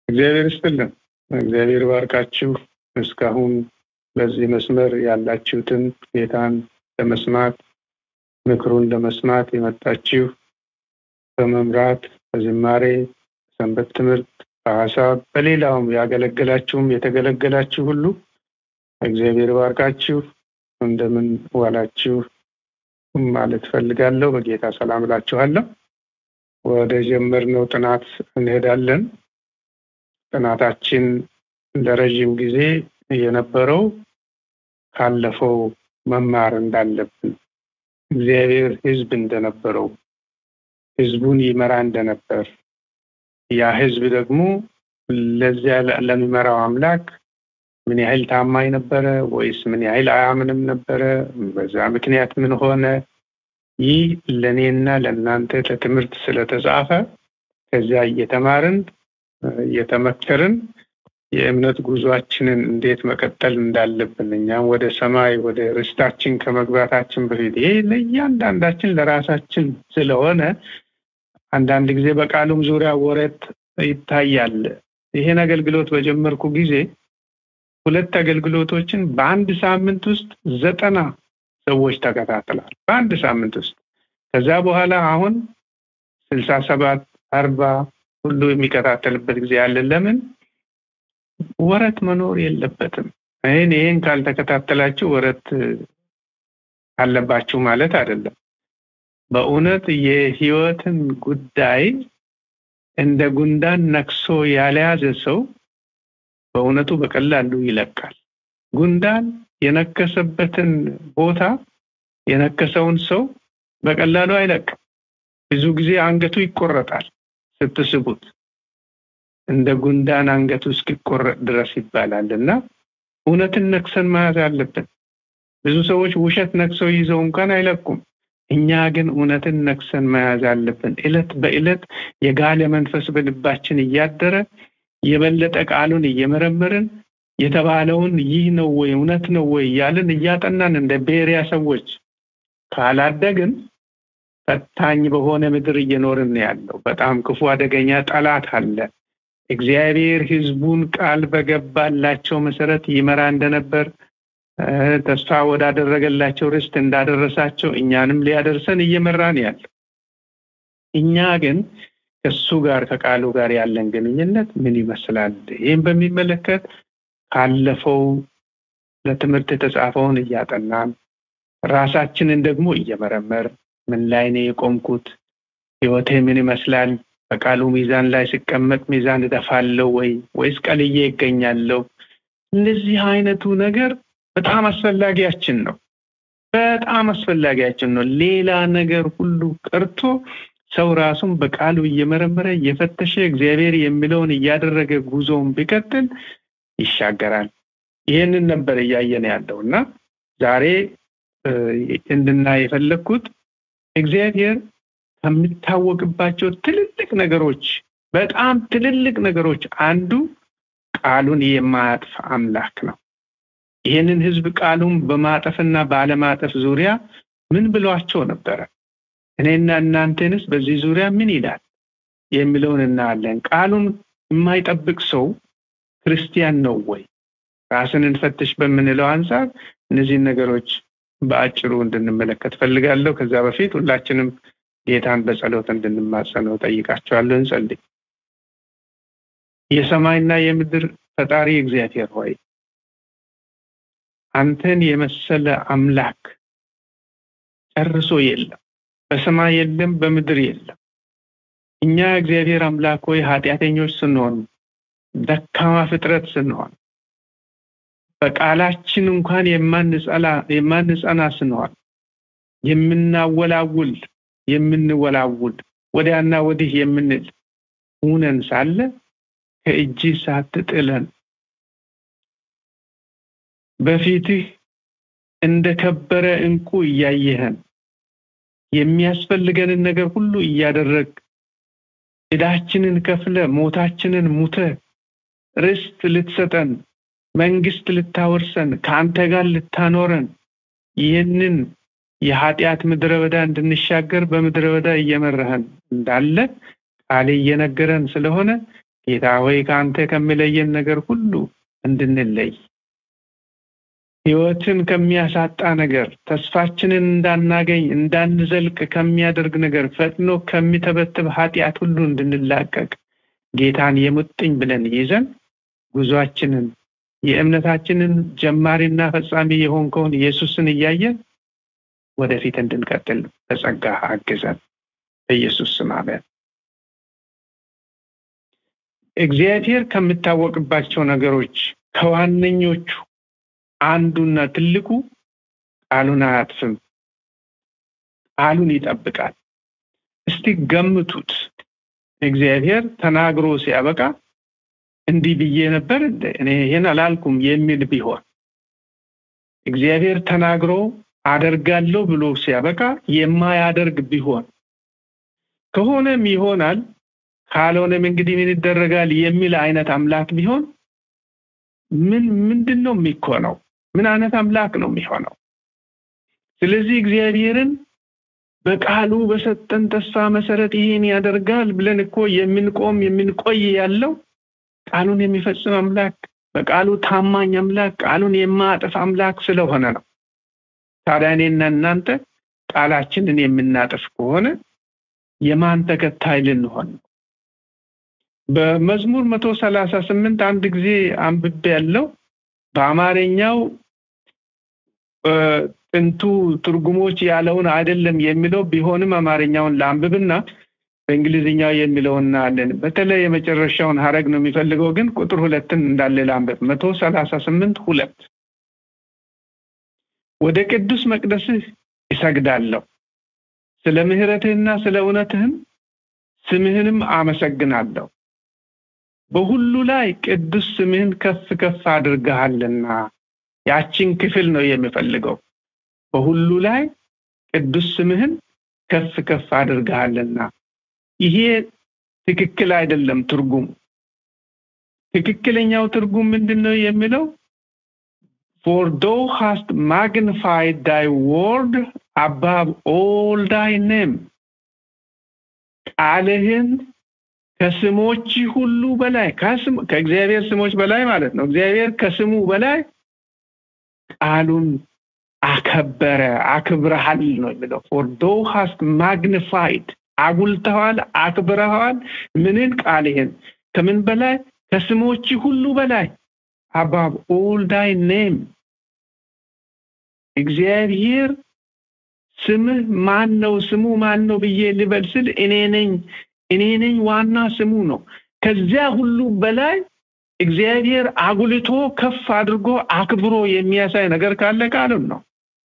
እግዚአብሔር ይስጥልን። እግዚአብሔር ባርካችሁ። እስካሁን በዚህ መስመር ያላችሁትን ጌታን ለመስማት ምክሩን ለመስማት የመጣችሁ በመምራት በዝማሬ ሰንበት ትምህርት በሀሳብ በሌላውም ያገለገላችሁም የተገለገላችሁ ሁሉ እግዚአብሔር ባርካችሁ። እንደምን ዋላችሁ ማለት ፈልጋለሁ። በጌታ ሰላም እላችኋለሁ። ወደ ጀመርነው ጥናት እንሄዳለን። ጥናታችን ለረዥም ጊዜ የነበረው ካለፈው መማር እንዳለብን እግዚአብሔር ሕዝብ እንደነበረው ሕዝቡን ይመራ እንደነበር ያ ሕዝብ ደግሞ ለዚያ ለሚመራው አምላክ ምን ያህል ታማኝ ነበረ ወይስ ምን ያህል አያምንም ነበረ? በዛ ምክንያት ምን ሆነ? ይህ ለእኔና ለእናንተ ለትምህርት ስለተጻፈ ከዚያ እየተማርን እየተመከርን የእምነት ጉዟችንን እንዴት መቀጠል እንዳለብን እኛም ወደ ሰማይ ወደ ርስታችን ከመግባታችን በፊት ይሄ ለእያንዳንዳችን ለራሳችን ስለሆነ አንዳንድ ጊዜ በቃሉም ዙሪያ ወረት ይታያል። ይሄን አገልግሎት በጀመርኩ ጊዜ ሁለት አገልግሎቶችን በአንድ ሳምንት ውስጥ ዘጠና ሰዎች ተከታትለዋል። በአንድ ሳምንት ውስጥ ከዛ በኋላ አሁን ስልሳ ሰባት አርባ ሁሉ የሚከታተልበት ጊዜ አለ። ለምን ወረት መኖር የለበትም። ይህን ይህን ካልተከታተላችሁ ወረት አለባችሁ ማለት አይደለም። በእውነት የህይወትን ጉዳይ እንደ ጉንዳን ነክሶ ያልያዘ ሰው በእውነቱ በቀላሉ ይለቃል። ጉንዳን የነከሰበትን ቦታ የነከሰውን ሰው በቀላሉ አይለቅም። ብዙ ጊዜ አንገቱ ይቆረጣል ስትስቡት እንደ ጉንዳን አንገቱ እስኪቆረጥ ድረስ ይባላል እና እውነትን ነክሰን መያዝ አለብን። ብዙ ሰዎች ውሸት ነክሰው ይዘው እንኳን አይለቁም። እኛ ግን እውነትን ነክሰን መያዝ አለብን። እለት በእለት የጋለ መንፈስ በልባችን እያደረ የበለጠ ቃሉን እየመረመርን የተባለውን ይህ ነው ወይ እውነት ነው ወይ እያልን እያጠናን እንደ ቤሪያ ሰዎች ካላደግን ፈታኝ በሆነ ምድር እየኖርን ያለው በጣም ክፉ አደገኛ ጠላት አለ። እግዚአብሔር ሕዝቡን ቃል በገባላቸው መሰረት ይመራ እንደነበር ተስፋ ወዳደረገላቸው ርስት እንዳደረሳቸው እኛንም ሊያደርሰን እየመራን ያለው እኛ ግን ከሱ ጋር ከቃሉ ጋር ያለን ግንኙነት ምን ይመስላል? ይህም በሚመለከት ካለፈው ለትምህርት የተጻፈውን እያጠናን ራሳችንን ደግሞ እየመረመር ምን ላይ ነው የቆምኩት? ህይወቴ ምን ይመስላል? በቃሉ ሚዛን ላይ ሲቀመጥ ሚዛን እደፋለሁ ወይ ወይስ ቀልዬ ይገኛለሁ? እንደዚህ አይነቱ ነገር በጣም አስፈላጊያችን ነው። በጣም አስፈላጊያችን ነው። ሌላ ነገር ሁሉ ቀርቶ ሰው ራሱን በቃሉ እየመረመረ እየፈተሸ እግዚአብሔር የሚለውን እያደረገ ጉዞውን ቢቀጥል ይሻገራል። ይህንን ነበር እያየን ያለው እና ዛሬ እንድናይ የፈለግኩት እግዚአብሔር ከሚታወቅባቸው ትልልቅ ነገሮች በጣም ትልልቅ ነገሮች አንዱ ቃሉን የማያጥፍ አምላክ ነው። ይህንን ህዝብ ቃሉን በማጠፍና ባለማጠፍ ዙሪያ ምን ብሏቸው ነበረ? እኔና እናንተንስ በዚህ ዙሪያ ምን ይላል የሚለውን እናያለን። ቃሉን የማይጠብቅ ሰው ክርስቲያን ነው ወይ? ራስን እንፈትሽ በምንለው አንጻር እነዚህን ነገሮች በአጭሩ እንድንመለከት ፈልጋለሁ። ከዛ በፊት ሁላችንም ጌታን በጸሎት እንድንማጸነው ጠይቃቸዋለሁ። እንጸልይ። የሰማይና የምድር ፈጣሪ እግዚአብሔር ሆይ አንተን የመሰለ አምላክ ጨርሶ የለም። በሰማይ የለም፣ በምድር የለም። እኛ እግዚአብሔር አምላክ ሆይ ኃጢአተኞች ስንሆን፣ ደካማ ፍጥረት ስንሆን፣ በቃላችን እንኳን የማንጸና ስንሆን፣ የምናወላውል የምንወላውል ወዲያና ወዲህ የምንል ሁነን ሳለ ከእጅ ሳትጥለን በፊትህ እንደ ከበረ እንቁ እያየህን የሚያስፈልገንን ነገር ሁሉ እያደረግ ዕዳችንን ከፍለ ሞታችንን ሙተ ርስት ልትሰጠን መንግስት ልታወርሰን ከአንተ ጋር ልታኖረን ይህንን የኃጢአት ምድረ በዳ እንድንሻገር በምድረ በዳ እየመራህን እንዳለ ቃሌ እየነገረን ስለሆነ ጌታ ሆይ ከአንተ ከሚለየን ነገር ሁሉ እንድንለይ ህይወትን ከሚያሳጣ ነገር ተስፋችንን እንዳናገኝ እንዳንዘልቅ ከሚያደርግ ነገር ፈጥኖ ከሚተበትብ ኃጢአት ሁሉ እንድንላቀቅ ጌታን የሙጥኝ ብለን ይዘን ጉዟችንን የእምነታችንን ጀማሪና ፈጻሚ የሆንከውን ኢየሱስን እያየን ወደፊት እንድንቀጥል በጸጋ አግዘን በኢየሱስ ስም አሜን። እግዚአብሔር ከምታወቅባቸው ነገሮች ከዋነኞቹ አንዱና ትልቁ ቃሉን አያጥፍም፣ ቃሉን ይጠብቃል። እስቲ ገምቱት። እግዚአብሔር ተናግሮ ሲያበቃ እንዲህ ብዬ ነበር እኔ ይህን አላልኩም የሚል ቢሆን እግዚአብሔር ተናግሮ አደርጋለሁ ብሎ ሲያበቃ የማያደርግ ቢሆን ከሆነም ይሆናል ካልሆነም እንግዲህ ምን ይደረጋል የሚል አይነት አምላክ ቢሆን ምን ምንድን ነው የሚኮነው? ምን አይነት አምላክ ነው የሚሆነው? ስለዚህ እግዚአብሔርን በቃሉ በሰጠን ተስፋ መሰረት ይህን ያደርጋል ብለን እኮ የምንቆም የምንቆይ ያለው ቃሉን የሚፈጽም አምላክ በቃሉ ታማኝ አምላክ ቃሉን የማያጠፍ አምላክ ስለሆነ ነው። ታዲያ እኔና እናንተ ቃላችንን የምናጠፍ ከሆነ የማን ተከታይ ልንሆን ነው? በመዝሙር መቶ ሰላሳ ስምንት አንድ ጊዜ አንብቤ ያለው በአማርኛው ጥንቱ ትርጉሞች ያለውን አይደለም የሚለው ቢሆንም አማርኛውን ለአንብብና በእንግሊዝኛው የሚለውን እናያለን። በተለይ የመጨረሻውን ሀረግ ነው የሚፈልገው፣ ግን ቁጥር ሁለትን እንዳለ ለአንብብ። መቶ ሰላሳ ስምንት ሁለት ወደ ቅዱስ መቅደስህ ይሰግዳለሁ፣ ስለ ምሕረትህና ስለ እውነትህም ስምህንም አመሰግናለሁ። በሁሉ ላይ ቅዱስ ስምህን ከፍ ከፍ አድርገሃልና። ያችን ክፍል ነው የሚፈልገው። በሁሉ ላይ ቅዱስ ስምህን ከፍ ከፍ አድርገሃልና። ይሄ ትክክል አይደለም ትርጉም። ትክክለኛው ትርጉም ምንድን ነው የሚለው for thou hast magnified thy word above all thy name ቃልህን ከስሞች ሁሉ በላይ ከእግዚአብሔር ስሞች በላይ ማለት ነው። እግዚአብሔር ከስሙ በላይ ቃሉን አከበረ፣ አክብረሃል ነው የሚለው for thou hast magnified አጉልተዋል፣ አክብረዋል። ምንን? ቃልህን ከምን በላይ? ከስሞች ሁሉ በላይ above all thy name እግዚአብሔር ስምህ ማን ነው? ስሙ ማን ነው ብዬ ልበል ስል እኔ ነኝ እኔ ነኝ ዋና ስሙ ነው። ከዚያ ሁሉ በላይ እግዚአብሔር አጉልቶ ከፍ አድርጎ አክብሮ የሚያሳይ ነገር ካለ ቃሉን ነው።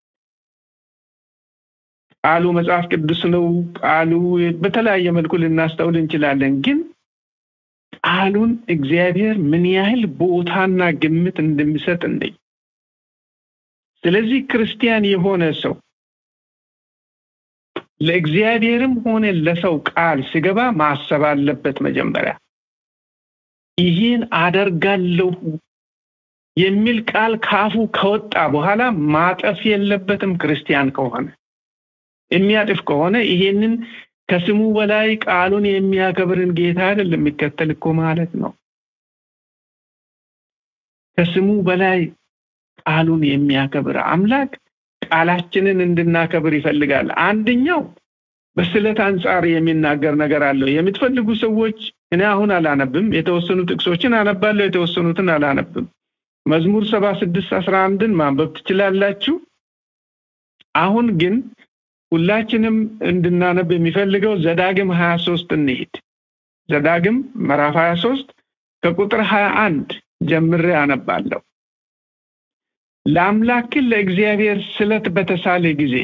ቃሉ መጽሐፍ ቅዱስ ነው። ቃሉ በተለያየ መልኩ ልናስተውል እንችላለን። ግን ቃሉን እግዚአብሔር ምን ያህል ቦታና ግምት እንደሚሰጥ እንደኝ ስለዚህ ክርስቲያን የሆነ ሰው ለእግዚአብሔርም ሆነ ለሰው ቃል ሲገባ ማሰብ አለበት። መጀመሪያ ይህን አደርጋለሁ የሚል ቃል ካፉ ከወጣ በኋላ ማጠፍ የለበትም። ክርስቲያን ከሆነ የሚያጥፍ ከሆነ ይሄንን ከስሙ በላይ ቃሉን የሚያከብርን ጌታ አይደለም የሚከተል እኮ ማለት ነው። ከስሙ በላይ ቃሉን የሚያከብር አምላክ ቃላችንን እንድናከብር ይፈልጋል። አንደኛው በስለት አንጻር የሚናገር ነገር አለው። የምትፈልጉ ሰዎች እኔ አሁን አላነብም፣ የተወሰኑ ጥቅሶችን አነባለሁ፣ የተወሰኑትን አላነብም። መዝሙር ሰባ ስድስት አስራ አንድን ማንበብ ትችላላችሁ። አሁን ግን ሁላችንም እንድናነብ የሚፈልገው ዘዳግም ሀያ ሶስት እንሂድ። ዘዳግም ምዕራፍ ሀያ ሶስት ከቁጥር ሀያ አንድ ጀምሬ አነባለሁ። ለአምላክህ ለእግዚአብሔር ስለት በተሳለ ጊዜ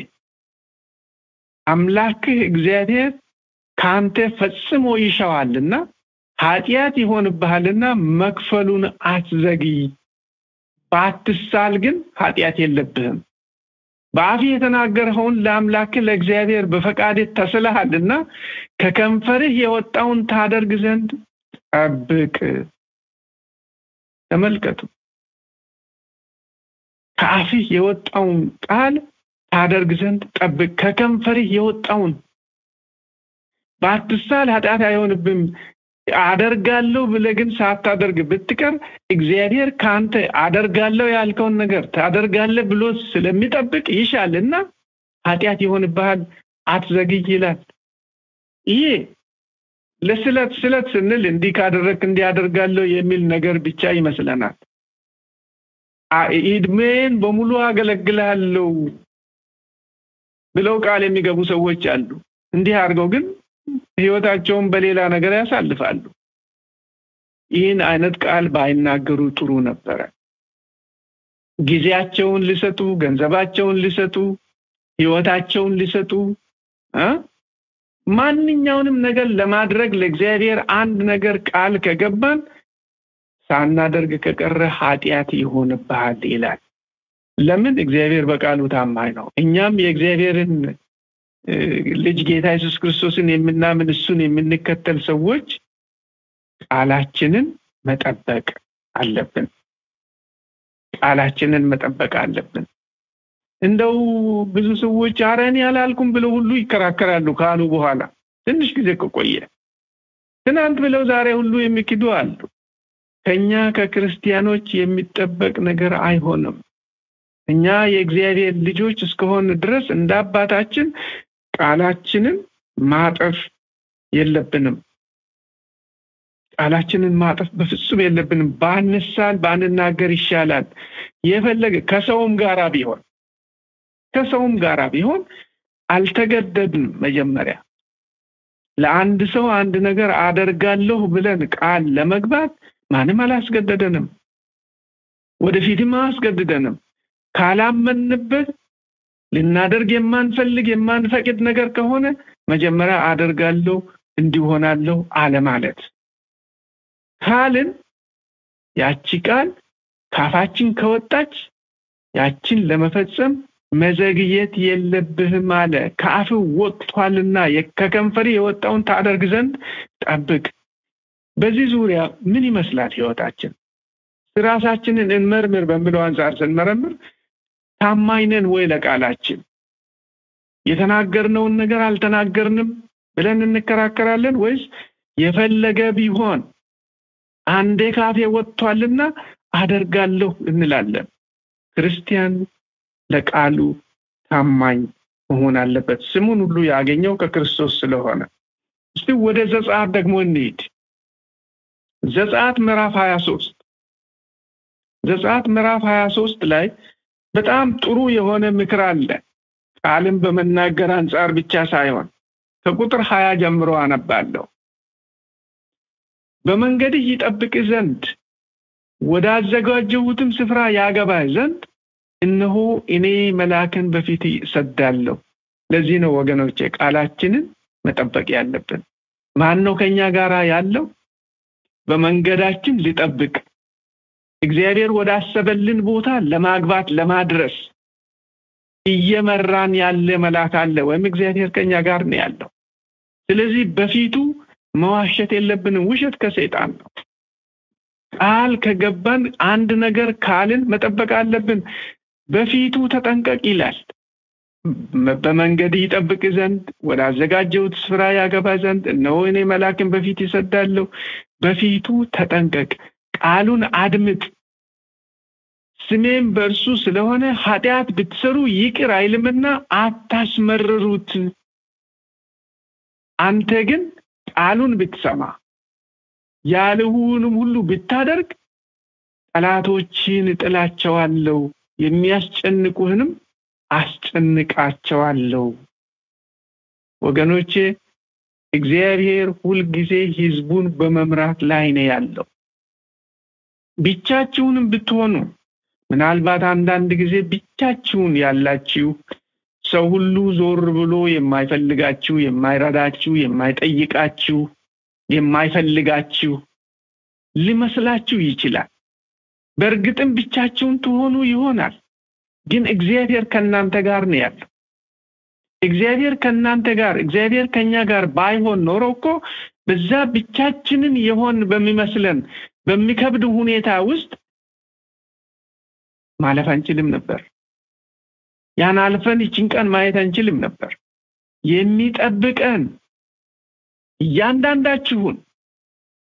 አምላክህ እግዚአብሔር ከአንተ ፈጽሞ ይሻዋልና ኃጢአት ይሆንብሃልና መክፈሉን አትዘግይ። ባትሳል ግን ኃጢአት የለብህም። በአፍ የተናገርኸውን ለአምላክህ ለእግዚአብሔር በፈቃድ ተስለሃልና ከከንፈርህ የወጣውን ታደርግ ዘንድ ጠብቅ። ተመልከቱ። ከአፍህ የወጣውን ቃል ታደርግ ዘንድ ጠብቅ። ከከንፈርህ የወጣውን ባትሳል ኃጢአት አይሆንብም። አደርጋለሁ ብለህ ግን ሳታደርግ ብትቀር እግዚአብሔር ከአንተ አደርጋለሁ ያልከውን ነገር ታደርጋለህ ብሎ ስለሚጠብቅ ይሻልና ኃጢአት ይሆንብሃል፣ አትዘግይ ይላል። ይሄ ለስለት ስለት ስንል እንዲህ ካደረግክ እንዲህ አደርጋለሁ የሚል ነገር ብቻ ይመስለናል። እድሜን በሙሉ አገለግላለሁ ብለው ቃል የሚገቡ ሰዎች አሉ። እንዲህ አድርገው ግን ህይወታቸውን በሌላ ነገር ያሳልፋሉ። ይህን አይነት ቃል ባይናገሩ ጥሩ ነበረ። ጊዜያቸውን ሊሰጡ፣ ገንዘባቸውን ሊሰጡ፣ ህይወታቸውን ሊሰጡ ማንኛውንም ነገር ለማድረግ ለእግዚአብሔር አንድ ነገር ቃል ከገባን ሳናደርግ ከቀረ ኃጢአት ይሆንብሃል ይላል። ለምን? እግዚአብሔር በቃሉ ታማኝ ነው። እኛም የእግዚአብሔርን ልጅ ጌታ ኢየሱስ ክርስቶስን የምናምን እሱን የምንከተል ሰዎች ቃላችንን መጠበቅ አለብን። ቃላችንን መጠበቅ አለብን። እንደው ብዙ ሰዎች ኧረ እኔ አላልኩም ብለው ሁሉ ይከራከራሉ ካሉ በኋላ ትንሽ ጊዜ ከቆየ ትናንት ብለው ዛሬ ሁሉ የሚክዱ አሉ። ከኛ ከክርስቲያኖች የሚጠበቅ ነገር አይሆንም። እኛ የእግዚአብሔር ልጆች እስከሆን ድረስ እንደ አባታችን ቃላችንን ማጠፍ የለብንም። ቃላችንን ማጠፍ በፍጹም የለብንም። ባንሳል ባንናገር ይሻላል። የፈለገ ከሰውም ጋራ ቢሆን ከሰውም ጋራ ቢሆን አልተገደድንም። መጀመሪያ ለአንድ ሰው አንድ ነገር አደርጋለሁ ብለን ቃል ለመግባት ማንም አላስገደደንም፣ ወደፊትም አያስገድደንም። ካላመንበት ልናደርግ የማንፈልግ የማንፈቅድ ነገር ከሆነ መጀመሪያ አደርጋለሁ እንዲሆናለሁ አለማለት ካልን ያቺ ቃል ካፋችን ከወጣች ያችን ለመፈጸም መዘግየት የለብህም አለ። ከአፍ ወጥቷልና ከከንፈሪ የወጣውን ታደርግ ዘንድ ጠብቅ። በዚህ ዙሪያ ምን ይመስላል ህይወታችን? ራሳችንን እንመርምር በሚለው አንጻር ስንመረምር ታማኝ ነን ወይ ለቃላችን? የተናገርነውን ነገር አልተናገርንም ብለን እንከራከራለን ወይስ የፈለገ ቢሆን አንዴ ካፌ ወጥቷልና አደርጋለሁ እንላለን? ክርስቲያን ለቃሉ ታማኝ መሆን አለበት። ስሙን ሁሉ ያገኘው ከክርስቶስ ስለሆነ። እስቲ ወደ ዘጸአት ደግሞ እንሂድ። ዘጸአት ምዕራፍ 23 ዘጸአት ምዕራፍ 23 ላይ በጣም ጥሩ የሆነ ምክር አለ። ቃልን በመናገር አንጻር ብቻ ሳይሆን ከቁጥር ሀያ ጀምሮ አነባለሁ። በመንገድህ ይጠብቅ ዘንድ ወዳዘጋጀሁትም ስፍራ ያገባህ ዘንድ እነሆ እኔ መልአክን በፊት እሰዳለሁ። ለዚህ ነው ወገኖቼ ቃላችንን መጠበቅ ያለብን። ማን ነው ከኛ ጋር ያለው? በመንገዳችን ሊጠብቅ እግዚአብሔር ወዳሰበልን ቦታ ለማግባት ለማድረስ እየመራን ያለ መልአክ አለ፣ ወይም እግዚአብሔር ከኛ ጋር ነው ያለው። ስለዚህ በፊቱ መዋሸት የለብንም። ውሸት ከሰይጣን ነው። ቃል ከገባን አንድ ነገር ካልን መጠበቅ አለብን። በፊቱ ተጠንቀቅ ይላል። በመንገድ ይጠብቅ ዘንድ ወደ አዘጋጀሁት ስፍራ ያገባ ዘንድ እነሆ እኔ መልአክን በፊት ይሰዳለሁ። በፊቱ ተጠንቀቅ፣ ቃሉን አድምጥ። ስሜም በእርሱ ስለሆነ ኃጢአት ብትሰሩ ይቅር አይልምና አታስመርሩት። አንተ ግን ቃሉን ብትሰማ ያልሁንም ሁሉ ብታደርግ ጠላቶችን እጥላቸዋለሁ፣ የሚያስጨንቁህንም አስጨንቃቸዋለሁ። ወገኖቼ እግዚአብሔር ሁልጊዜ ህዝቡን በመምራት ላይ ነው ያለው። ብቻችሁንም ብትሆኑ ምናልባት አንዳንድ ጊዜ ብቻችሁን ያላችሁ ሰው ሁሉ ዞር ብሎ የማይፈልጋችሁ፣ የማይረዳችሁ፣ የማይጠይቃችሁ፣ የማይፈልጋችሁ ሊመስላችሁ ይችላል። በእርግጥም ብቻችሁን ትሆኑ ይሆናል። ግን እግዚአብሔር ከእናንተ ጋር ነው ያለው። እግዚአብሔር ከእናንተ ጋር እግዚአብሔር ከኛ ጋር ባይሆን ኖሮ እኮ በዛ ብቻችንን የሆን በሚመስለን በሚከብድ ሁኔታ ውስጥ ማለፍ አንችልም ነበር። ያን አልፈን ይችን ቀን ማየት አንችልም ነበር። የሚጠብቀን እያንዳንዳችሁን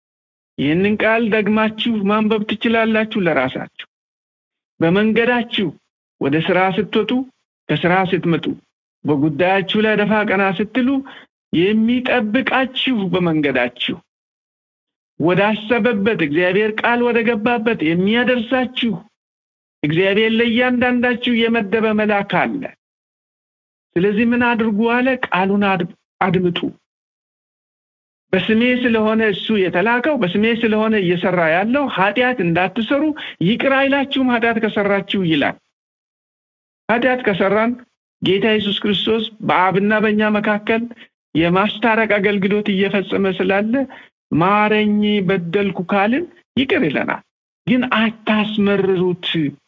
ይህንን ቃል ደግማችሁ ማንበብ ትችላላችሁ ለራሳችሁ በመንገዳችሁ ወደ ስራ ስትወጡ ከስራ ስትመጡ በጉዳያችሁ ላይ ደፋ ቀና ስትሉ የሚጠብቃችሁ በመንገዳችሁ ወደ አሰበበት እግዚአብሔር ቃል ወደ ገባበት የሚያደርሳችሁ እግዚአብሔር ለእያንዳንዳችሁ የመደበ መልአክ አለ ስለዚህ ምን አድርጉ አለ ቃሉን አድምጡ በስሜ ስለሆነ እሱ የተላከው በስሜ ስለሆነ እየሰራ ያለው ኃጢአት እንዳትሰሩ ይቅር አይላችሁም ኃጢአት ከሰራችሁ ይላል ኃጢአት ከሰራን ጌታ ኢየሱስ ክርስቶስ በአብና በእኛ መካከል የማስታረቅ አገልግሎት እየፈጸመ ስላለ ማረኝ በደልኩ ካልን ይቅር ይለናል ግን አታስመርሩት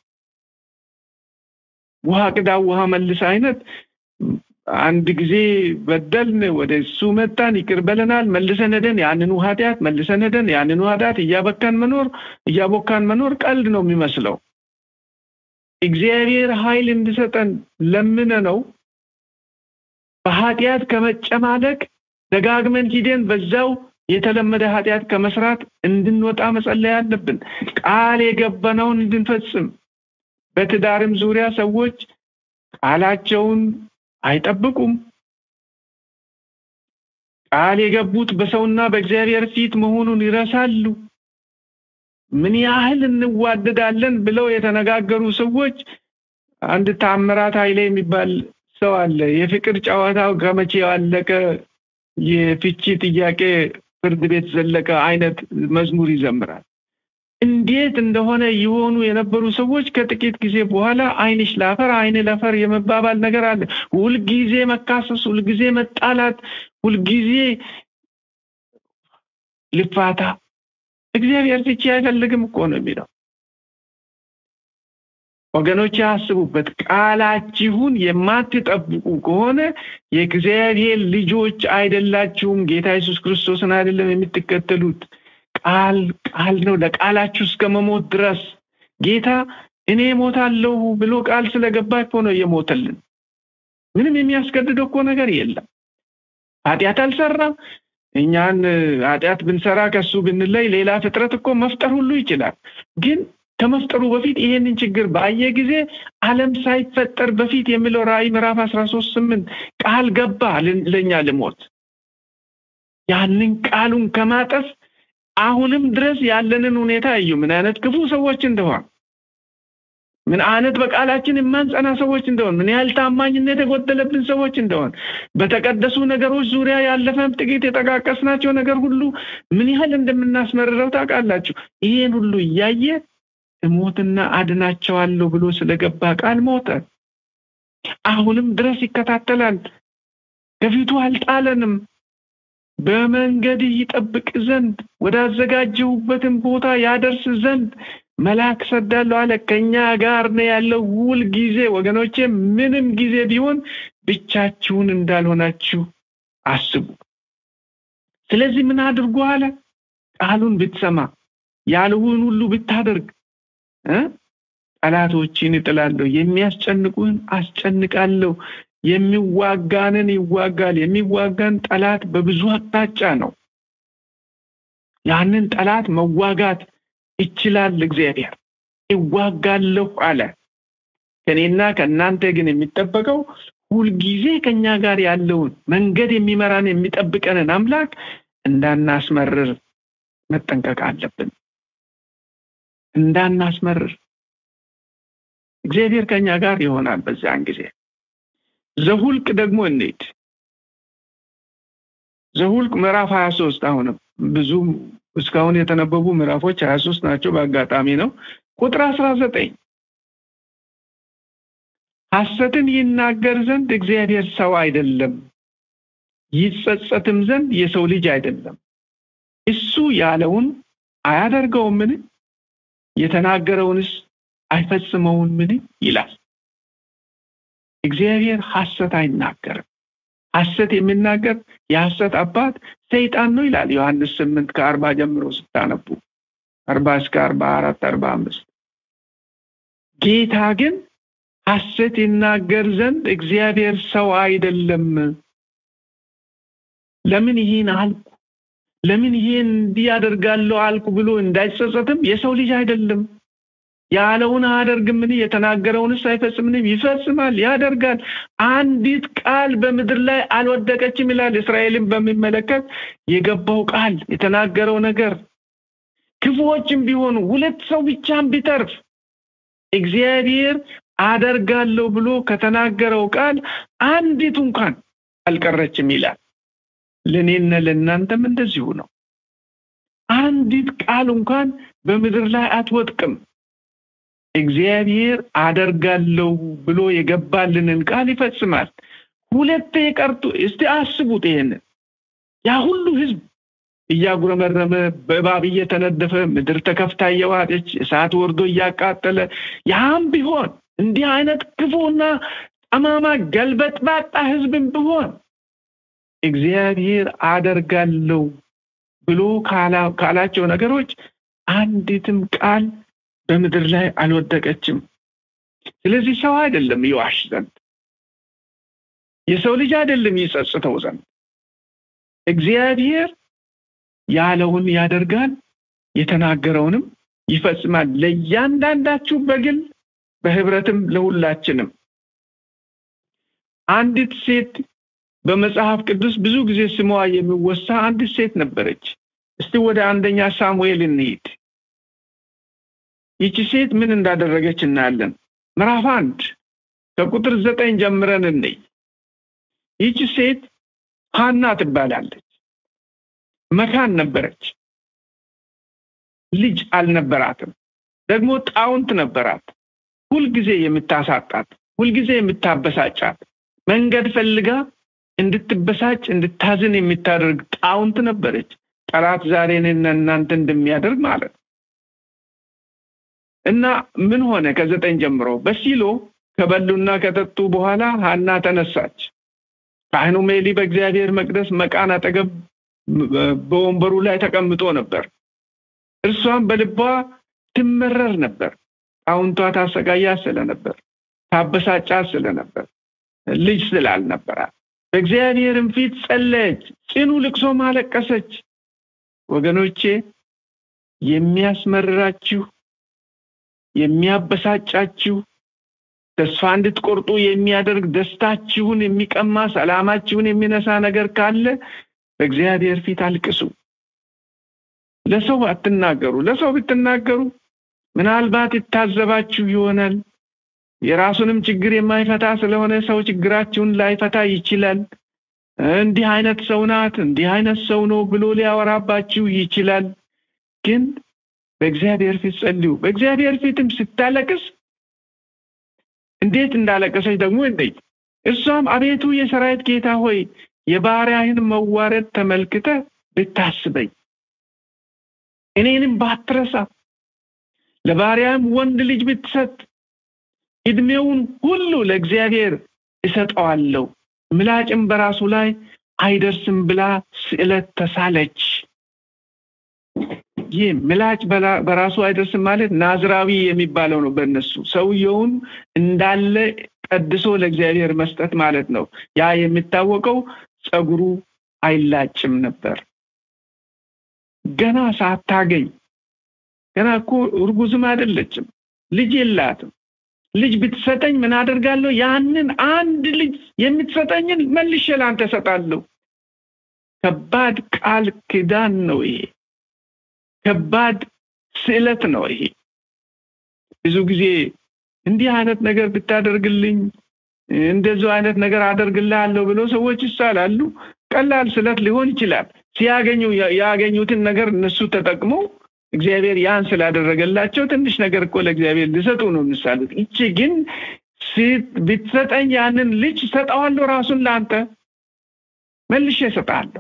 ውሃ ቅዳ ውሃ መልስ አይነት አንድ ጊዜ በደልን ወደ እሱ መጣን ይቅር በለናል መልሰን ሄደን ያንኑ ኃጢአት መልሰን ሄደን ያንኑ ኃጢአት እያበካን መኖር እያቦካን መኖር ቀልድ ነው የሚመስለው እግዚአብሔር ኃይል እንድሰጠን ለምነ ነው በኃጢአት ከመጨማለቅ ደጋግመን ሂደን በዛው የተለመደ ኃጢአት ከመስራት እንድንወጣ መጸለይ አለብን ቃል የገባነውን እንድንፈጽም በትዳርም ዙሪያ ሰዎች ቃላቸውን አይጠብቁም ቃል የገቡት በሰውና በእግዚአብሔር ፊት መሆኑን ይረሳሉ ምን ያህል እንዋደዳለን ብለው የተነጋገሩ ሰዎች አንድ ታምራት ኃይሌ የሚባል ሰው አለ የፍቅር ጨዋታው ከመቼ ያለቀ የፍቺ ጥያቄ ፍርድ ቤት ዘለቀ አይነት መዝሙር ይዘምራል እንዴት እንደሆነ የሆኑ የነበሩ ሰዎች ከጥቂት ጊዜ በኋላ አይንሽ ላፈር አይን ለፈር የመባባል ነገር አለ ሁልጊዜ መካሰስ ሁልጊዜ መጣላት ሁልጊዜ ልፋታ እግዚአብሔር ፍቺ አይፈልግም እኮ ነው የሚለው ወገኖች ያስቡበት ቃላችሁን የማትጠብቁ ከሆነ የእግዚአብሔር ልጆች አይደላችሁም ጌታ ኢየሱስ ክርስቶስን አይደለም የምትከተሉት ቃል ቃል ነው ለቃላችሁ እስከ መሞት ድረስ ጌታ እኔ ሞታለሁ ብሎ ቃል ስለገባ እኮ ነው የሞተልን ምንም የሚያስገድደው እኮ ነገር የለም ኃጢአት አልሰራም እኛን ኃጢአት ብንሰራ ከሱ ብንለይ ሌላ ፍጥረት እኮ መፍጠር ሁሉ ይችላል ግን ከመፍጠሩ በፊት ይሄንን ችግር ባየ ጊዜ ዓለም ሳይፈጠር በፊት የሚለው ራእይ ምዕራፍ 13 ስምንት ቃል ገባ ለኛ ልሞት ያንን ቃሉን ከማጠፍ አሁንም ድረስ ያለንን ሁኔታ እዩ ምን አይነት ክፉ ሰዎች እንደሆን ምን አይነት በቃላችን የማንጸና ሰዎች እንደሆን ምን ያህል ታማኝነት የጎደለብን ሰዎች እንደሆን በተቀደሱ ነገሮች ዙሪያ ያለፈም ጥቂት የጠቃቀስናቸው ነገር ሁሉ ምን ያህል እንደምናስመርረው ታውቃላችሁ ይሄን ሁሉ እያየ እሞትና አድናቸዋለሁ ብሎ ስለገባ ቃል ሞተ አሁንም ድረስ ይከታተላል ከፊቱ አልጣለንም በመንገድ ይጠብቅ ዘንድ ወዳዘጋጀሁበትን ቦታ ያደርስ ዘንድ መልአክ ሰዳለሁ አለ ከኛ ጋር ነው ያለው ሁል ጊዜ ወገኖቼ ምንም ጊዜ ቢሆን ብቻችሁን እንዳልሆናችሁ አስቡ ስለዚህ ምን አድርጎ አለ ቃሉን ብትሰማ ያልሁን ሁሉ ብታደርግ ጠላቶችን እጥላለሁ የሚያስጨንቁን አስጨንቃለሁ የሚዋጋንን ይዋጋል የሚዋጋን ጠላት በብዙ አቅጣጫ ነው ያንን ጠላት መዋጋት ይችላል እግዚአብሔር ይዋጋለሁ አለ ከኔና ከእናንተ ግን የሚጠበቀው ሁልጊዜ ከኛ ጋር ያለውን መንገድ የሚመራን የሚጠብቀንን አምላክ እንዳናስመርር መጠንቀቅ አለብን እንዳናስመርር እግዚአብሔር ከኛ ጋር ይሆናል በዚያን ጊዜ ዘሁልቅ ደግሞ እንሂድ ዘሁልቅ ምዕራፍ 23 አሁንም ብዙ እስካሁን የተነበቡ ምዕራፎች 23 ናቸው በአጋጣሚ ነው ቁጥር 19 ሐሰትን ይናገር ዘንድ እግዚአብሔር ሰው አይደለም ይጸጸትም ዘንድ የሰው ልጅ አይደለም እሱ ያለውን አያደርገውምን የተናገረውንስ አይፈጽመውምን ይላል እግዚአብሔር ሐሰት አይናገርም ሐሰት የሚናገር የሐሰት አባት ሰይጣን ነው ይላል ዮሐንስ ስምንት ከአርባ ጀምሮ ስታነቡ አርባ እስከ አርባ አራት አርባ አምስት ጌታ ግን ሐሰት ይናገር ዘንድ እግዚአብሔር ሰው አይደለም ለምን ይህን አልኩ ለምን ይሄን እንዲህ ያደርጋለሁ አልኩ ብሎ እንዳይጸጸትም የሰው ልጅ አይደለም ያለውን አያደርግምን የተናገረውንስ አይፈጽምንም ይፈጽማል ያደርጋል አንዲት ቃል በምድር ላይ አልወደቀችም ይላል እስራኤልን በሚመለከት የገባው ቃል የተናገረው ነገር ክፉዎችም ቢሆኑ ሁለት ሰው ብቻም ቢተርፍ እግዚአብሔር አደርጋለሁ ብሎ ከተናገረው ቃል አንዲቱ እንኳን አልቀረችም ይላል ለእኔና ለእናንተም እንደዚሁ ነው አንዲት ቃል እንኳን በምድር ላይ አትወጥቅም እግዚአብሔር አደርጋለሁ ብሎ የገባልንን ቃል ይፈጽማል ሁለቴ ቀርቶ እስቲ አስቡት ይሄንን ያ ሁሉ ህዝብ እያጉረመረመ በእባብ እየተነደፈ ምድር ተከፍታ እየዋጠች እሳት ወርዶ እያቃጠለ ያም ቢሆን እንዲህ አይነት ክፉና ጠማማ ገልበጥባጣ ህዝብም ቢሆን እግዚአብሔር አደርጋለሁ ብሎ ካላቸው ነገሮች አንዲትም ቃል በምድር ላይ አልወደቀችም ስለዚህ ሰው አይደለም ይዋሽ ዘንድ የሰው ልጅ አይደለም ይጸጽተው ዘንድ እግዚአብሔር ያለውን ያደርጋል የተናገረውንም ይፈጽማል ለእያንዳንዳችሁ በግል በህብረትም ለሁላችንም አንዲት ሴት በመጽሐፍ ቅዱስ ብዙ ጊዜ ስሟ የሚወሳ አንዲት ሴት ነበረች እስቲ ወደ አንደኛ ሳሙኤል እንሂድ ይቺ ሴት ምን እንዳደረገች እናያለን ምዕራፍ አንድ ከቁጥር ዘጠኝ ጀምረን እንይ ይቺ ሴት ሀና ትባላለች መካን ነበረች ልጅ አልነበራትም ደግሞ ጣውንት ነበራት ሁልጊዜ የምታሳጣት ሁልጊዜ የምታበሳጫት መንገድ ፈልጋ እንድትበሳጭ እንድታዝን የምታደርግ ጣውንት ነበረች ጠላት ዛሬ እኔና እናንተ እንደሚያደርግ ማለት እና ምን ሆነ ከዘጠኝ ጀምሮ በሲሎ ከበሉና ከጠጡ በኋላ ሀና ተነሳች ካህኑ ሜሊ በእግዚአብሔር መቅደስ መቃን አጠገብ በወንበሩ ላይ ተቀምጦ ነበር እርሷም በልቧ ትመረር ነበር ጣውንቷ ታሰቃያት ስለነበር ታበሳጫት ስለነበር ልጅ ስላልነበራት በእግዚአብሔርም ፊት ጸለየች ጽኑ ልቅሶ ማለቀሰች ወገኖቼ የሚያስመርራችሁ የሚያበሳጫችሁ ተስፋ እንድትቆርጡ የሚያደርግ ደስታችሁን የሚቀማ ሰላማችሁን የሚነሳ ነገር ካለ በእግዚአብሔር ፊት አልቅሱ ለሰው አትናገሩ ለሰው ብትናገሩ ምናልባት ይታዘባችሁ ይሆናል የራሱንም ችግር የማይፈታ ስለሆነ ሰው ችግራችሁን ላይፈታ ይችላል እንዲህ አይነት ሰው ናት እንዲህ አይነት ሰው ነው ብሎ ሊያወራባችሁ ይችላል ግን በእግዚአብሔር ፊት ጸልዩ በእግዚአብሔር ፊትም ስታለቅስ እንዴት እንዳለቀሰች ደግሞ እንደይ እሷም አቤቱ የሰራዊት ጌታ ሆይ የባሪያህን መዋረድ ተመልክተ ብታስበኝ እኔንም ባትረሳ ለባሪያም ወንድ ልጅ ብትሰጥ እድሜውን ሁሉ ለእግዚአብሔር እሰጠዋለሁ ምላጭም በራሱ ላይ አይደርስም ብላ ስዕለት ተሳለች ይህ ምላጭ በራሱ አይደርስም ማለት ናዝራዊ የሚባለው ነው በእነሱ ሰውየውን እንዳለ ቀድሶ ለእግዚአብሔር መስጠት ማለት ነው ያ የሚታወቀው ጸጉሩ አይላጭም ነበር ገና ሳታገኝ ገና እኮ እርጉዝም አይደለችም ልጅ የላትም ልጅ ብትሰጠኝ ምን አደርጋለሁ ያንን አንድ ልጅ የምትሰጠኝን መልሼ ላንተ ሰጣለሁ ከባድ ቃል ክዳን ነው ይሄ ከባድ ስዕለት ነው ይሄ ብዙ ጊዜ እንዲህ አይነት ነገር ብታደርግልኝ እንደዚሁ አይነት ነገር አደርግልሃለሁ ብሎ ሰዎች ይሳላሉ ቀላል ስለት ሊሆን ይችላል ሲያገኙ ያገኙትን ነገር እነሱ ተጠቅመው እግዚአብሔር ያን ስላደረገላቸው ትንሽ ነገር እኮ ለእግዚአብሔር ሊሰጡ ነው የሚሳሉት ይቺ ግን ብትሰጠኝ ያንን ልጅ ሰጠዋለሁ ራሱን ለአንተ መልሼ እሰጣለሁ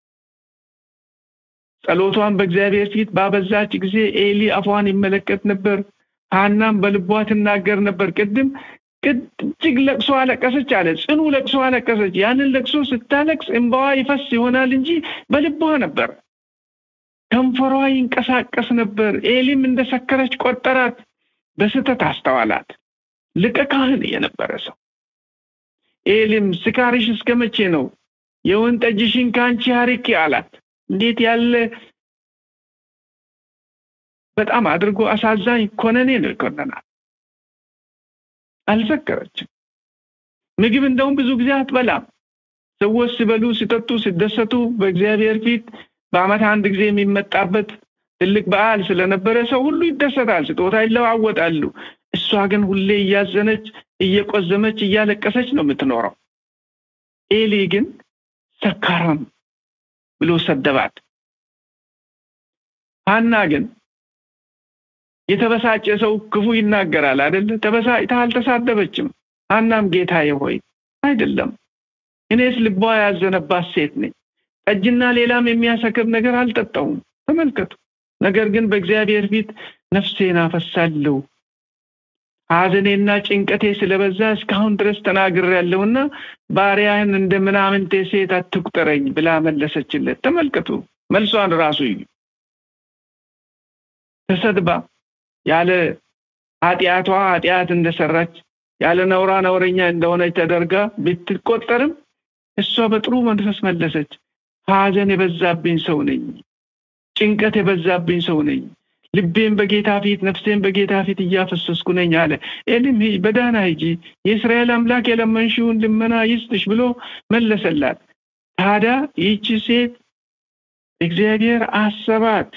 ጸሎቷን በእግዚአብሔር ፊት ባበዛች ጊዜ ኤሊ አፏን ይመለከት ነበር ሀናም በልቧ ትናገር ነበር ቅድም እጅግ ለቅሶ አለቀሰች አለ ጽኑ ለቅሶ አለቀሰች ያንን ለቅሶ ስታለቅስ እንባዋ ይፈስ ይሆናል እንጂ በልቧ ነበር ከንፈሯ ይንቀሳቀስ ነበር ኤሊም እንደሰከረች ቆጠራት በስተት አስተዋላት ልቀ ካህን የነበረ ሰው ኤሊም ስካሪሽ እስከ መቼ ነው የወይን ጠጅሽን ከአንቺ አርቄ አላት እንዴት ያለ በጣም አድርጎ አሳዛኝ ኮነኔ ነው ይኮነናል። አልሰከረችም። ምግብ እንደውም ብዙ ጊዜ አትበላም። ሰዎች ሲበሉ፣ ሲጠጡ፣ ሲደሰቱ በእግዚአብሔር ፊት በዓመት አንድ ጊዜ የሚመጣበት ትልቅ በዓል ስለነበረ ሰው ሁሉ ይደሰታል፣ ስጦታ ይለዋወጣሉ። እሷ ግን ሁሌ እያዘነች፣ እየቆዘመች፣ እያለቀሰች ነው የምትኖረው። ኤሊ ግን ሰካራም ብሎ ሰደባት። ሐና ግን የተበሳጨ ሰው ክፉ ይናገራል አይደለ? ተበሳጭታ አልተሳደበችም። ሐናም ጌታዬ ሆይ አይደለም፣ እኔስ ልቧ ያዘነባት ሴት ነኝ። ጠጅና ሌላም የሚያሰክር ነገር አልጠጣውም። ተመልከቱ። ነገር ግን በእግዚአብሔር ፊት ነፍሴን አፈሳለሁ። ሐዘኔና ጭንቀቴ ስለበዛ እስካሁን ድረስ ተናግሬያለሁና ባሪያህን እንደ ምናምንቴ ሴት አትቁጠረኝ ብላ መለሰችለት። ተመልከቱ መልሷን ራሱ እዩ። ተሰድባ ያለ ኃጢአቷ ኃጢአት እንደሰራች ያለ ነውራ ነውረኛ እንደሆነች ተደርጋ ብትቆጠርም እሷ በጥሩ መንፈስ መለሰች። ሐዘን የበዛብኝ ሰው ነኝ፣ ጭንቀት የበዛብኝ ሰው ነኝ፣ ልቤን በጌታ ፊት ነፍሴን በጌታ ፊት እያፈሰስኩ ነኝ አለ። ኤሊም በዳና ሂጂ፣ የእስራኤል አምላክ የለመንሽውን ልመና ይስጥሽ ብሎ መለሰላት። ታዲያ ይህቺ ሴት እግዚአብሔር አሰባት።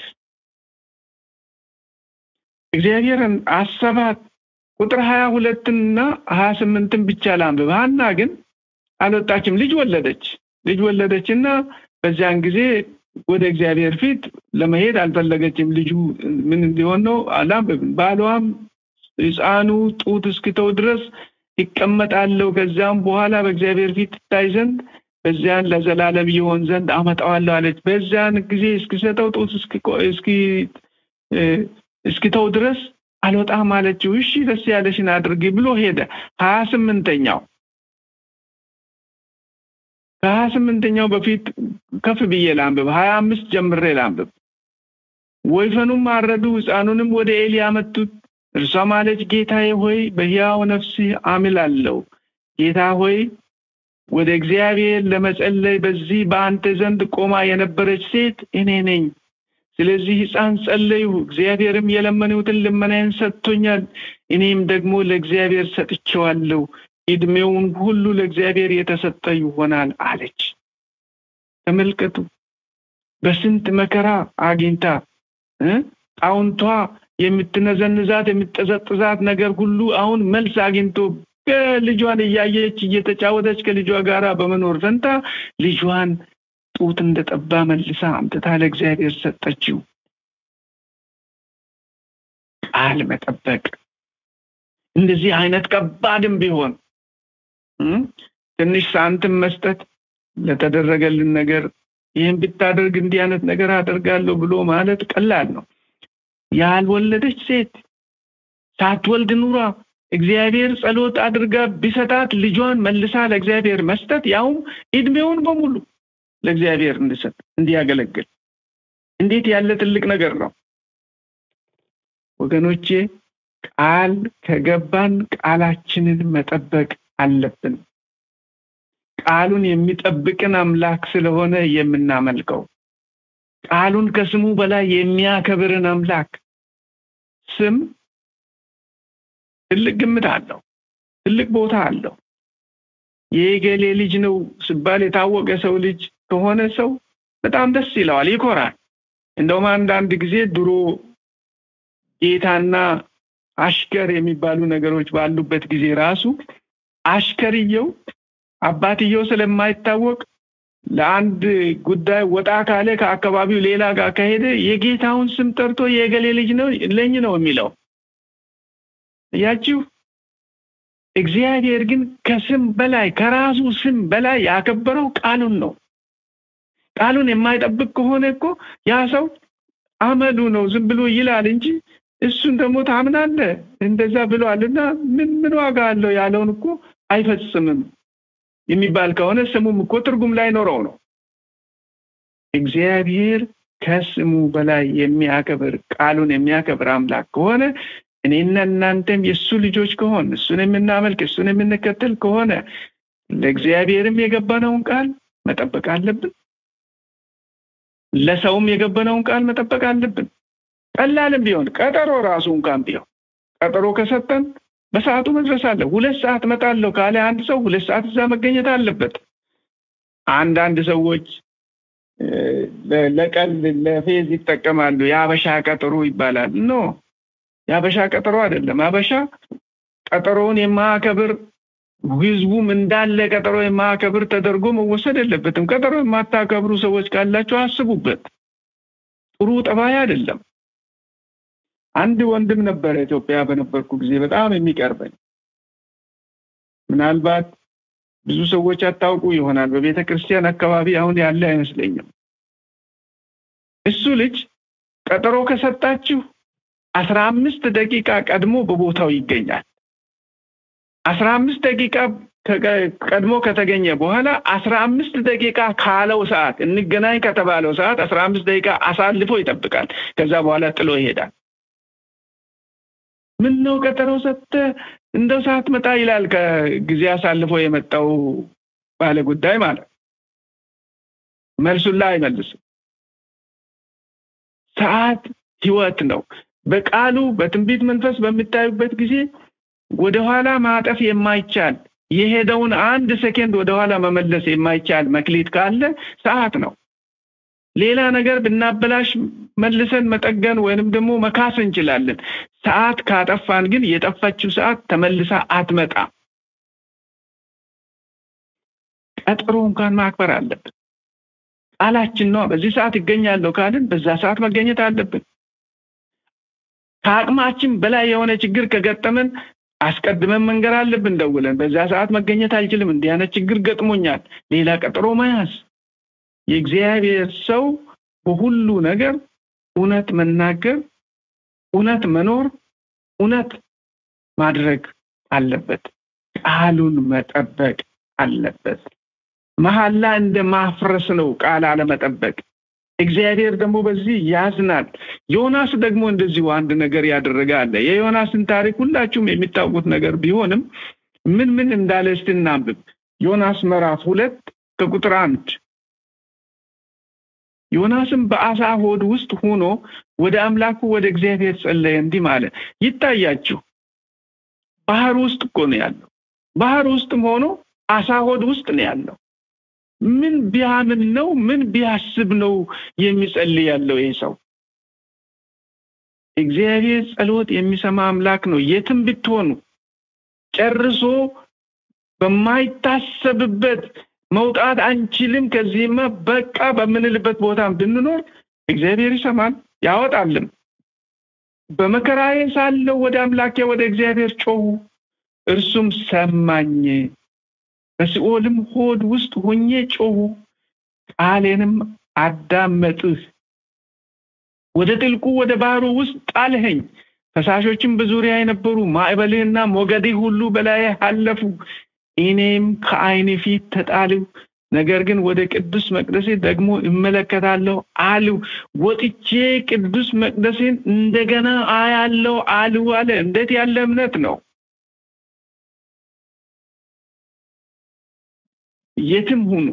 እግዚአብሔርን አሰባት። ቁጥር ሀያ ሁለትና ሀያ ስምንትን ብቻ ላንብብ። ሐና ግን አልወጣችም፣ ልጅ ወለደች። ልጅ ወለደች እና በዚያን ጊዜ ወደ እግዚአብሔር ፊት ለመሄድ አልፈለገችም። ልጁ ምን እንዲሆን ነው አላንብብም። ባሏም ሕፃኑ ጡት እስኪተው ድረስ ይቀመጣለሁ፣ ከዚያም በኋላ በእግዚአብሔር ፊት ትታይ ዘንድ በዚያን ለዘላለም ይሆን ዘንድ አመጣዋለሁ አለች። በዚያን ጊዜ እስኪሰጠው ጡት እስኪተው ድረስ አልወጣም አለችው። እሺ ደስ ያለሽን አድርጊ ብሎ ሄደ። ሀያ ስምንተኛው ከሀያ ስምንተኛው በፊት ከፍ ብዬ ላንብብ። ሀያ አምስት ጀምሬ ላንብብ። ወይፈኑም አረዱ፣ ሕፃኑንም ወደ ኤሊ አመጡት። እርሷም አለች ጌታዬ ሆይ በሕያው ነፍስህ አምላለሁ። ጌታ ሆይ ወደ እግዚአብሔር ለመጸለይ በዚህ በአንተ ዘንድ ቆማ የነበረች ሴት እኔ ነኝ። ስለዚህ ሕፃን ጸለይሁ፣ እግዚአብሔርም የለመንሁትን ልመናዬን ሰጥቶኛል። እኔም ደግሞ ለእግዚአብሔር ሰጥቼዋለሁ። ዕድሜውን ሁሉ ለእግዚአብሔር የተሰጠ ይሆናል አለች። ተመልከቱ፣ በስንት መከራ አግኝታ ጣውንቷ የምትነዘንዛት የምትጠዘጥዛት ነገር ሁሉ አሁን መልስ አግኝቶ ልጇን እያየች እየተጫወተች ከልጇ ጋር በመኖር ፈንታ ልጇን ጡት እንደጠባ መልሳ አምጥታ ለእግዚአብሔር ሰጠችው። ቃል መጠበቅ እንደዚህ አይነት ከባድም ቢሆን ትንሽ ሳንትም መስጠት ለተደረገልን ነገር ይህን ብታደርግ እንዲህ አይነት ነገር አደርጋለሁ ብሎ ማለት ቀላል ነው። ያልወለደች ሴት ሳትወልድ ኑራ እግዚአብሔር ጸሎት አድርጋ ቢሰጣት ልጇን መልሳ ለእግዚአብሔር መስጠት ያውም እድሜውን በሙሉ ለእግዚአብሔር እንዲሰጥ እንዲያገለግል እንዴት ያለ ትልቅ ነገር ነው ወገኖቼ። ቃል ከገባን ቃላችንን መጠበቅ አለብን። ቃሉን የሚጠብቅን አምላክ ስለሆነ የምናመልከው ቃሉን ከስሙ በላይ የሚያከብርን አምላክ ስም ትልቅ ግምት አለው፣ ትልቅ ቦታ አለው። የገሌ ልጅ ነው ሲባል የታወቀ ሰው ልጅ ከሆነ ሰው በጣም ደስ ይለዋል፣ ይኮራል። እንደውም አንዳንድ ጊዜ ድሮ ጌታና አሽከር የሚባሉ ነገሮች ባሉበት ጊዜ ራሱ አሽከርየው አባትየው ስለማይታወቅ ለአንድ ጉዳይ ወጣ ካለ ከአካባቢው ሌላ ጋር ከሄደ የጌታውን ስም ጠርቶ የገሌ ልጅ ነው ለኝ ነው የሚለው። እያችሁ እግዚአብሔር ግን ከስም በላይ ከራሱ ስም በላይ ያከበረው ቃሉን ነው። ቃሉን የማይጠብቅ ከሆነ እኮ ያ ሰው አመሉ ነው ዝም ብሎ ይላል እንጂ እሱን ደግሞ ታምናለህ እንደዛ ብሏልና ምን ምን ዋጋ አለው ያለውን እኮ አይፈጽምም የሚባል ከሆነ ስሙም እኮ ትርጉም ላይ ኖረው ነው። እግዚአብሔር ከስሙ በላይ የሚያከብር ቃሉን የሚያከብር አምላክ ከሆነ እኔና እናንተም የእሱ ልጆች ከሆን እሱን የምናመልክ እሱን የምንከተል ከሆነ ለእግዚአብሔርም የገባነውን ቃል መጠበቅ አለብን። ለሰውም የገበነውን ቃል መጠበቅ አለብን። ቀላልም ቢሆን ቀጠሮ ራሱ እንኳን ቢሆን ቀጠሮ ከሰጠን በሰዓቱ መድረስ አለ። ሁለት ሰዓት እመጣለሁ ካለ አንድ ሰው ሁለት ሰዓት እዛ መገኘት አለበት። አንዳንድ ሰዎች ለቀልድ ለፌዝ ይጠቀማሉ። የአበሻ ቀጠሮ ይባላል። ኖ የአበሻ ቀጠሮ አይደለም። አበሻ ቀጠሮውን የማያከብር ህዝቡም እንዳለ ቀጠሮ የማያከብር ተደርጎ መወሰድ የለበትም። ቀጠሮ የማታከብሩ ሰዎች ካላችሁ አስቡበት። ጥሩ ጠባይ አይደለም። አንድ ወንድም ነበረ ኢትዮጵያ በነበርኩ ጊዜ በጣም የሚቀርበኝ ምናልባት ብዙ ሰዎች አታውቁ ይሆናል። በቤተ ክርስቲያን አካባቢ አሁን ያለ አይመስለኝም። እሱ ልጅ ቀጠሮ ከሰጣችሁ አስራ አምስት ደቂቃ ቀድሞ በቦታው ይገኛል። አስራ አምስት ደቂቃ ቀድሞ ከተገኘ በኋላ አስራ አምስት ደቂቃ ካለው ሰዓት እንገናኝ ከተባለው ሰዓት አስራ አምስት ደቂቃ አሳልፎ ይጠብቃል። ከዛ በኋላ ጥሎ ይሄዳል። ምን ነው ቀጠሮ ሰጥተህ እንደው ሰዓት መጣ ይላል። ከጊዜ አሳልፎ የመጣው ባለ ጉዳይ ማለት መልሱላ አይመልስም። ሰዓት ህይወት ነው። በቃሉ በትንቢት መንፈስ በሚታዩበት ጊዜ ወደኋላ ማጠፍ የማይቻል የሄደውን አንድ ሰኬንድ ወደኋላ መመለስ የማይቻል መክሊት ካለ ሰዓት ነው። ሌላ ነገር ብናበላሽ መልሰን መጠገን ወይንም ደግሞ መካስ እንችላለን። ሰዓት ካጠፋን ግን የጠፋችው ሰዓት ተመልሳ አትመጣም። ቀጠሮ እንኳን ማክበር አለብን። ቃላችን ነው። በዚህ ሰዓት ይገኛለሁ ካልን በዛ ሰዓት መገኘት አለብን። ከአቅማችን በላይ የሆነ ችግር ከገጠመን አስቀድመን መንገር አለብን። ደውለን በዛ ሰዓት መገኘት አልችልም፣ እንዲህ አይነት ችግር ገጥሞኛል፣ ሌላ ቀጠሮ መያዝ። የእግዚአብሔር ሰው በሁሉ ነገር እውነት መናገር፣ እውነት መኖር፣ እውነት ማድረግ አለበት። ቃሉን መጠበቅ አለበት። መሐላ እንደ ማፍረስ ነው ቃል አለመጠበቅ። እግዚአብሔር ደግሞ በዚህ ያዝናል። ዮናስ ደግሞ እንደዚሁ አንድ ነገር ያደረገ አለ። የዮናስን ታሪክ ሁላችሁም የሚታወቁት ነገር ቢሆንም ምን ምን እንዳለ እስቲ እናንብብ። ዮናስ ምዕራፍ ሁለት ከቁጥር አንድ ዮናስም በአሳ ሆድ ውስጥ ሆኖ ወደ አምላኩ ወደ እግዚአብሔር ጸለየ፣ እንዲህ አለ። ይታያችሁ ባህር ውስጥ እኮ ነው ያለው። ባህር ውስጥም ሆኖ አሳ ሆድ ውስጥ ነው ያለው። ምን ቢያምን ነው? ምን ቢያስብ ነው የሚጸልይ ያለው ይህ ሰው? እግዚአብሔር ጸሎት የሚሰማ አምላክ ነው። የትም ብትሆኑ ጨርሶ በማይታሰብበት መውጣት አንችልም ከዚህማ በቃ በምንልበት ቦታ ብንኖር እግዚአብሔር ይሰማል ያወጣልም። በመከራዬ ሳለው ወደ አምላኬ ወደ እግዚአብሔር ጮሁ፣ እርሱም ሰማኝ። በሲኦልም ሆድ ውስጥ ሆኜ ጮሁ፣ ቃሌንም አዳመጥህ። ወደ ጥልቁ ወደ ባህሩ ውስጥ ጣልኸኝ። ፈሳሾችም በዙሪያ የነበሩ ማዕበልህና ሞገድህ ሁሉ በላይ አለፉ። እኔም ከዓይን ፊት ተጣልሁ። ነገር ግን ወደ ቅዱስ መቅደሴ ደግሞ እመለከታለሁ አልሁ። ወጥቼ ቅዱስ መቅደሴን እንደገና አያለው አልሁ አለ። እንዴት ያለ እምነት ነው! የትም ሁኑ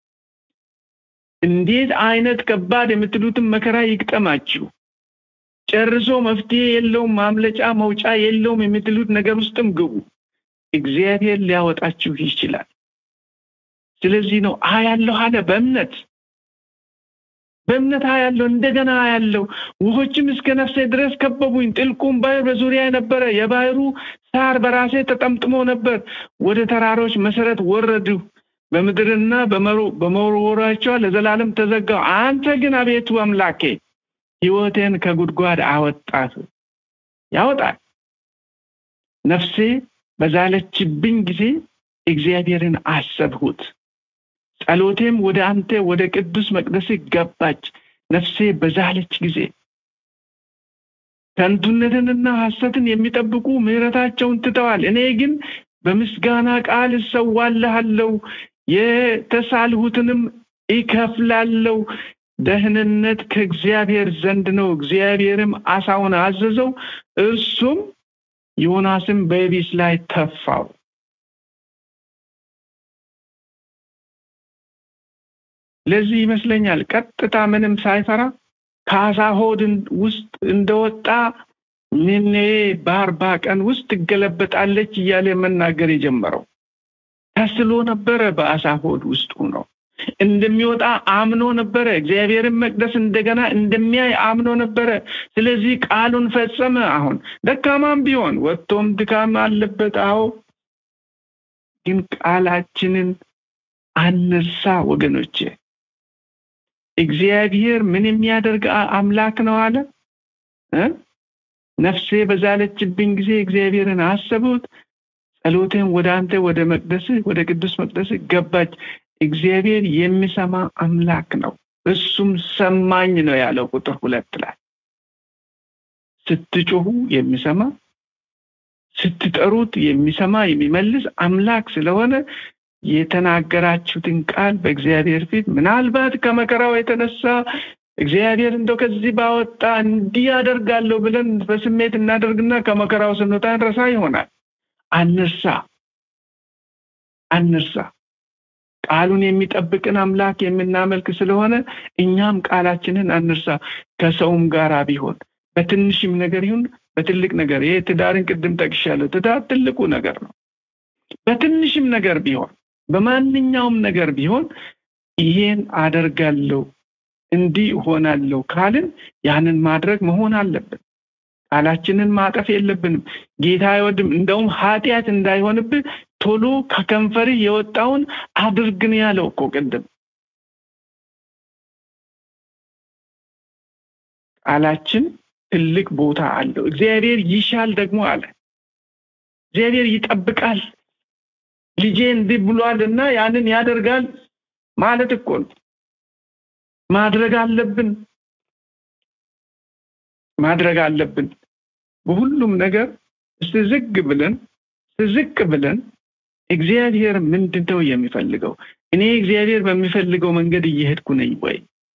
እንዴት አይነት ከባድ የምትሉትን መከራ ይግጠማችሁ፣ ጨርሶ መፍትሄ የለውም ማምለጫ መውጫ የለውም የምትሉት ነገር ውስጥም ግቡ። እግዚአብሔር ሊያወጣችሁ ይችላል። ስለዚህ ነው አያለሁ አለ። በእምነት በእምነት አያለሁ፣ እንደገና አያለሁ። ውሆችም እስከ ነፍሴ ድረስ ከበቡኝ። ጥልቁም ባህር በዙሪያ ነበረ። የባህሩ ሳር በራሴ ተጠምጥሞ ነበር። ወደ ተራሮች መሰረት ወረድሁ። በምድርና በመወርወራቸው ለዘላለም ተዘጋው። አንተ ግን አቤቱ አምላኬ ሕይወቴን ከጉድጓድ አወጣህ። ያወጣል። ነፍሴ በዛለችብኝ ጊዜ እግዚአብሔርን አሰብሁት። ጸሎቴም ወደ አንተ ወደ ቅዱስ መቅደስ ገባች። ነፍሴ በዛለች ጊዜ ከንቱነትንና ሐሰትን የሚጠብቁ ምሕረታቸውን ትተዋል። እኔ ግን በምስጋና ቃል እሰዋልሃለሁ፣ የተሳልሁትንም ይከፍላለሁ። ደህንነት ከእግዚአብሔር ዘንድ ነው። እግዚአብሔርም አሳውን አዘዘው፣ እርሱም ዮናስም በየቢስ ላይ ተፋው። ለዚህ ይመስለኛል ቀጥታ ምንም ሳይፈራ ከአሳ ሆድ ውስጥ እንደወጣ ኔኔ በአርባ ቀን ውስጥ ትገለበጣለች እያለ መናገር የጀመረው ተስሎ ነበረ። በአሳ ሆድ ውስጥ ነው እንደሚወጣ አምኖ ነበረ። እግዚአብሔርን መቅደስ እንደገና እንደሚያይ አምኖ ነበረ። ስለዚህ ቃሉን ፈጸመ። አሁን ደካማም ቢሆን ወጥቶም ድካም አለበት። አዎ፣ ግን ቃላችንን አነሳ ወገኖቼ። እግዚአብሔር ምን የሚያደርግ አምላክ ነው አለ እ ነፍሴ በዛለችብኝ ጊዜ እግዚአብሔርን አሰቡት፣ ጸሎቴን ወደ አንተ ወደ መቅደስህ ወደ ቅዱስ መቅደስህ ገባች። እግዚአብሔር የሚሰማ አምላክ ነው። እሱም ሰማኝ ነው ያለው ቁጥር ሁለት ላይ ስትጮሁ የሚሰማ ስትጠሩት የሚሰማ የሚመልስ አምላክ ስለሆነ የተናገራችሁትን ቃል በእግዚአብሔር ፊት ምናልባት ከመከራው የተነሳ እግዚአብሔር እንደው ከዚህ ባወጣ እንዲህ አደርጋለሁ ብለን በስሜት እናደርግና ከመከራው ስንወጣ እንረሳ ይሆናል። አንርሳ አንርሳ። ቃሉን የሚጠብቅን አምላክ የምናመልክ ስለሆነ እኛም ቃላችንን አንርሳ። ከሰውም ጋር ቢሆን በትንሽም ነገር ይሁን በትልቅ ነገር ይሄ ትዳርን ቅድም ጠቅሻለሁ። ትዳር ትልቁ ነገር ነው። በትንሽም ነገር ቢሆን በማንኛውም ነገር ቢሆን ይሄን አደርጋለሁ እንዲህ እሆናለሁ ካልን ያንን ማድረግ መሆን አለብን። ቃላችንን ማጠፍ የለብንም። ጌታ አይወድም። እንደውም ኃጢአት እንዳይሆንብህ ቶሎ ከከንፈርህ የወጣውን አድርግን ያለው እኮ ቅድም ቃላችን ትልቅ ቦታ አለው። እግዚአብሔር ይሻል ደግሞ አለ። እግዚአብሔር ይጠብቃል። ልጄ እንዲህ ብሏል እና ያንን ያደርጋል ማለት እኮ ነው። ማድረግ አለብን ማድረግ አለብን። በሁሉም ነገር እስቲ ዝግ ብለን ዝቅ ብለን እግዚአብሔር ምንድን ነው የሚፈልገው? እኔ እግዚአብሔር በሚፈልገው መንገድ እየሄድኩ ነኝ ወይ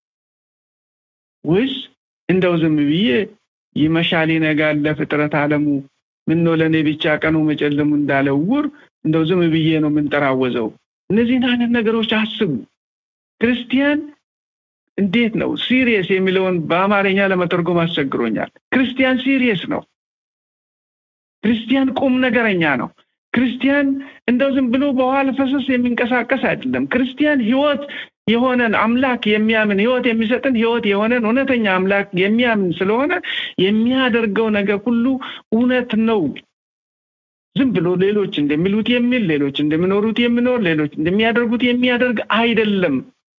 ወይስ እንደው ዝም ብዬ ይመሻል ይነጋል ለፍጥረት ዓለሙ ምን ነው ለእኔ ብቻ ቀኑ መጨለሙ እንዳለ ውር እንደው ዝም ብዬ ነው የምንጠራወዘው? እነዚህን አይነት ነገሮች አስቡ። ክርስቲያን እንዴት ነው ሲሪየስ የሚለውን በአማርኛ ለመተርጎም አስቸግሮኛል። ክርስቲያን ሲሪየስ ነው። ክርስቲያን ቁም ነገረኛ ነው። ክርስቲያን እንደው ዝም ብሎ በኋላ ፈሰስ የሚንቀሳቀስ አይደለም። ክርስቲያን ሕይወት የሆነን አምላክ የሚያምን ሕይወት የሚሰጥን ሕይወት የሆነን እውነተኛ አምላክ የሚያምን ስለሆነ የሚያደርገው ነገር ሁሉ እውነት ነው። ዝም ብሎ ሌሎች እንደሚሉት የሚል ሌሎች እንደሚኖሩት የሚኖር ሌሎች እንደሚያደርጉት የሚያደርግ አይደለም።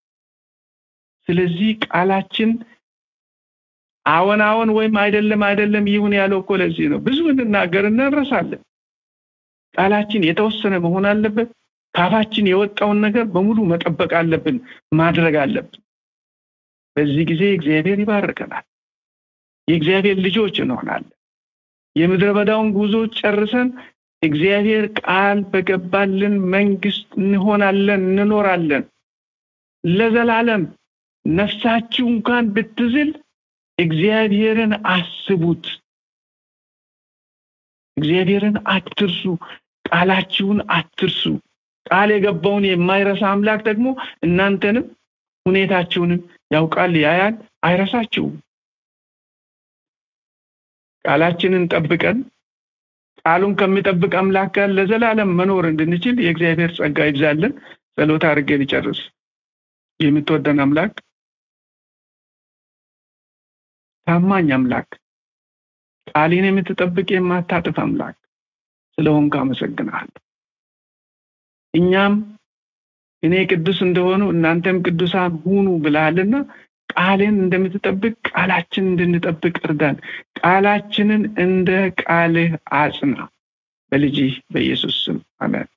ስለዚህ ቃላችን አዎን አዎን ወይም አይደለም አይደለም ይሁን ያለው እኮ ለዚህ ነው። ብዙ እንናገርና እንረሳለን። ቃላችን የተወሰነ መሆን አለበት። ካፋችን የወጣውን ነገር በሙሉ መጠበቅ አለብን፣ ማድረግ አለብን። በዚህ ጊዜ እግዚአብሔር ይባርከናል። የእግዚአብሔር ልጆች እንሆናለን። የምድረ በዳውን ጉዞ ጨርሰን እግዚአብሔር ቃል በገባልን መንግስት እንሆናለን፣ እንኖራለን ለዘላለም። ነፍሳችሁ እንኳን ብትዝል እግዚአብሔርን አስቡት። እግዚአብሔርን አትርሱ፣ ቃላችሁን አትርሱ። ቃል የገባውን የማይረሳ አምላክ ደግሞ እናንተንም ሁኔታችሁንም ያውቃል፣ ያያል፣ አይረሳችሁም። ቃላችንን ጠብቀን ቃሉን ከሚጠብቅ አምላክ ጋር ለዘላለም መኖር እንድንችል የእግዚአብሔር ጸጋ ይብዛልን። ጸሎት አድርጌ ልጨርስ። የምትወደን አምላክ ታማኝ አምላክ ቃሌን የምትጠብቅ የማታጥፍ አምላክ ስለሆንክ አመሰግናለሁ። እኛም እኔ ቅዱስ እንደሆኑ እናንተም ቅዱሳን ሁኑ ብለሃልና ቃልን እንደምትጠብቅ ቃላችን እንድንጠብቅ እርዳን። ቃላችንን እንደ ቃልህ አጽና። በልጅህ በኢየሱስ ስም አሜን።